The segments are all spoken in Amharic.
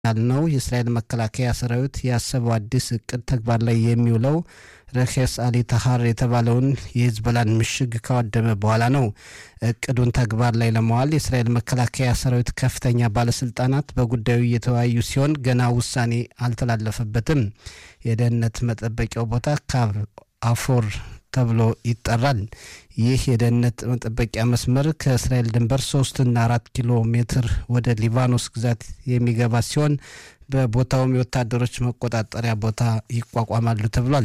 ያልነው የእስራኤል መከላከያ ሰራዊት ያሰበው አዲስ እቅድ ተግባር ላይ የሚውለው ረኬስ አሊ ታሃር የተባለውን የሂዝቦላን ምሽግ ካወደመ በኋላ ነው። እቅዱን ተግባር ላይ ለመዋል የእስራኤል መከላከያ ሰራዊት ከፍተኛ ባለስልጣናት በጉዳዩ እየተወያዩ ሲሆን ገና ውሳኔ አልተላለፈበትም። የደህንነት መጠበቂያው ቦታ ካብ አፎር ተብሎ ይጠራል። ይህ የደህንነት መጠበቂያ መስመር ከእስራኤል ድንበር ሶስትና አራት ኪሎ ሜትር ወደ ሊባኖስ ግዛት የሚገባ ሲሆን በቦታውም የወታደሮች መቆጣጠሪያ ቦታ ይቋቋማሉ ተብሏል።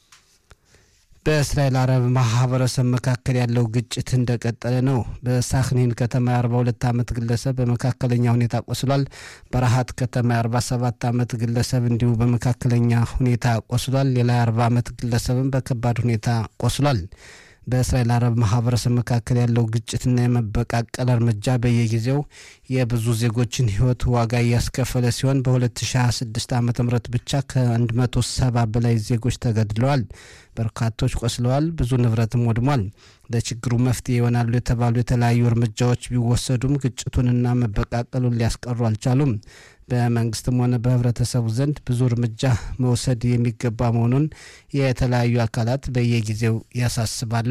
በእስራኤል አረብ ማህበረሰብ መካከል ያለው ግጭት እንደቀጠለ ነው። በሳክኒን ከተማ የ42 ዓመት ግለሰብ በመካከለኛ ሁኔታ ቆስሏል። በረሃት ከተማ የ47 ዓመት ግለሰብ እንዲሁ በመካከለኛ ሁኔታ ቆስሏል። ሌላ የ40 ዓመት ግለሰብም በከባድ ሁኔታ ቆስሏል። በእስራኤል አረብ ማህበረሰብ መካከል ያለው ግጭትና የመበቃቀል እርምጃ በየጊዜው የብዙ ዜጎችን ሕይወት ዋጋ እያስከፈለ ሲሆን በ2026 ዓ ም ብቻ ከ170 በላይ ዜጎች ተገድለዋል። በርካቶች ቆስለዋል። ብዙ ንብረትም ወድሟል። ለችግሩ መፍትሄ ይሆናሉ የተባሉ የተለያዩ እርምጃዎች ቢወሰዱም ግጭቱንና መበቃቀሉን ሊያስቀሩ አልቻሉም። በመንግስትም ሆነ በህብረተሰቡ ዘንድ ብዙ እርምጃ መውሰድ የሚገባ መሆኑን የተለያዩ አካላት በየጊዜው ያሳስባሉ።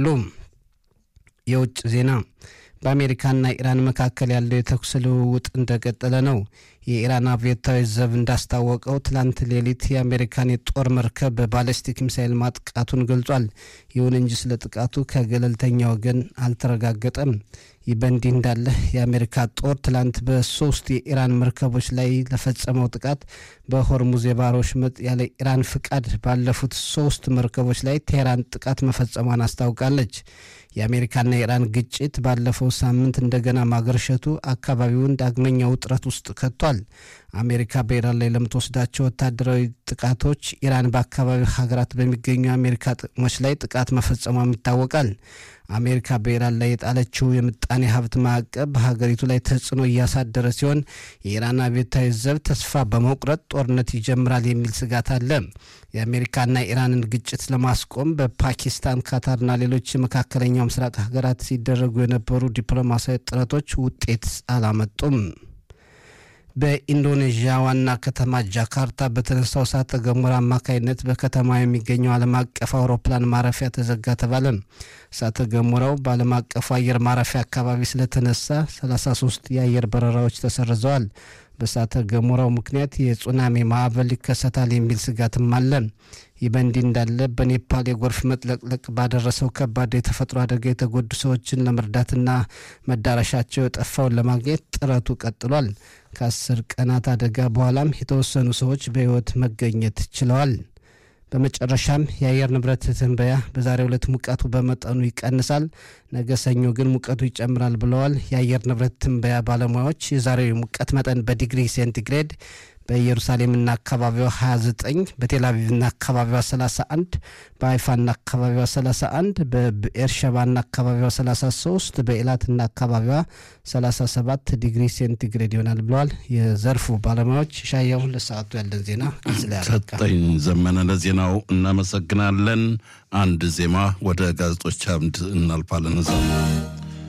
የውጭ ዜና በአሜሪካና ኢራን መካከል ያለው የተኩስ ልውውጥ እንደቀጠለ ነው። የኢራን አብዮታዊ ዘብ እንዳስታወቀው ትላንት ሌሊት የአሜሪካን የጦር መርከብ በባለስቲክ ሚሳይል ማጥቃቱን ገልጿል። ይሁን እንጂ ስለ ጥቃቱ ከገለልተኛ ወገን አልተረጋገጠም። ይህ በእንዲህ እንዳለ የአሜሪካ ጦር ትላንት በሶስት የኢራን መርከቦች ላይ ለፈጸመው ጥቃት በሆርሙዝ የባህር ወሽመጥ ያለ ኢራን ፍቃድ ባለፉት ሶስት መርከቦች ላይ ቴህራን ጥቃት መፈጸሟን አስታውቃለች። የአሜሪካና የኢራን ግጭት ባለፈው ሳምንት እንደገና ማገርሸቱ አካባቢውን ዳግመኛ ውጥረት ውስጥ ከቷል። አሜሪካ በኢራን ላይ ለምትወስዳቸው ወታደራዊ ጥቃቶች ኢራን በአካባቢው ሀገራት በሚገኙ የአሜሪካ ጥቅሞች ላይ ጥቃት መፈጸሟም ይታወቃል። አሜሪካ በኢራን ላይ የጣለችው የምጣኔ ሀብት ማዕቀብ በሀገሪቱ ላይ ተጽዕኖ እያሳደረ ሲሆን የኢራን አብዮታዊ ዘብ ተስፋ በመቁረጥ ጦርነት ይጀምራል የሚል ስጋት አለ። የአሜሪካና ኢራንን ግጭት ለማስቆም በፓኪስታን፣ ካታርና ሌሎች የመካከለኛው ምስራቅ ሀገራት ሲደረጉ የነበሩ ዲፕሎማሲያዊ ጥረቶች ውጤት አላመጡም። በኢንዶኔዥያ ዋና ከተማ ጃካርታ በተነሳው እሳተ ገሞራ አማካይነት በከተማ የሚገኘው ዓለም አቀፍ አውሮፕላን ማረፊያ ተዘጋ ተባለ። እሳተ ገሞራው በዓለም አቀፉ አየር ማረፊያ አካባቢ ስለተነሳ 33 የአየር በረራዎች ተሰርዘዋል። በእሳተ ገሞራው ምክንያት የሱናሚ ማዕበል ይከሰታል የሚል ስጋትም አለ። ይህ በእንዲህ እንዳለ በኔፓል የጎርፍ መጥለቅለቅ ባደረሰው ከባድ የተፈጥሮ አደጋ የተጎዱ ሰዎችን ለመርዳትና መዳረሻቸው የጠፋውን ለማግኘት ጥረቱ ቀጥሏል። ከአስር ቀናት አደጋ በኋላም የተወሰኑ ሰዎች በሕይወት መገኘት ችለዋል። በመጨረሻም የአየር ንብረት ትንበያ በዛሬው ዕለት ሙቀቱ በመጠኑ ይቀንሳል፣ ነገ ሰኞ ግን ሙቀቱ ይጨምራል ብለዋል የአየር ንብረት ትንበያ ባለሙያዎች። የዛሬው የሙቀት መጠን በዲግሪ ሴንቲግሬድ በኢየሩሳሌምና አካባቢዋ 29 በቴልአቪቭና አካባቢዋ 31 በሀይፋና አካባቢዋ 31 በኤርሸባና አካባቢዋ 33 በኤላትና አካባቢዋ 37 ዲግሪ ሴንቲግሬድ ይሆናል ብለዋል የዘርፉ ባለሙያዎች። ሻያውን ለሰዓቱ ያለን ዜና ሰጠኝ ዘመነ ለዜናው እናመሰግናለን። አንድ ዜማ ወደ ጋዜጦች አምድ እናልፋለን።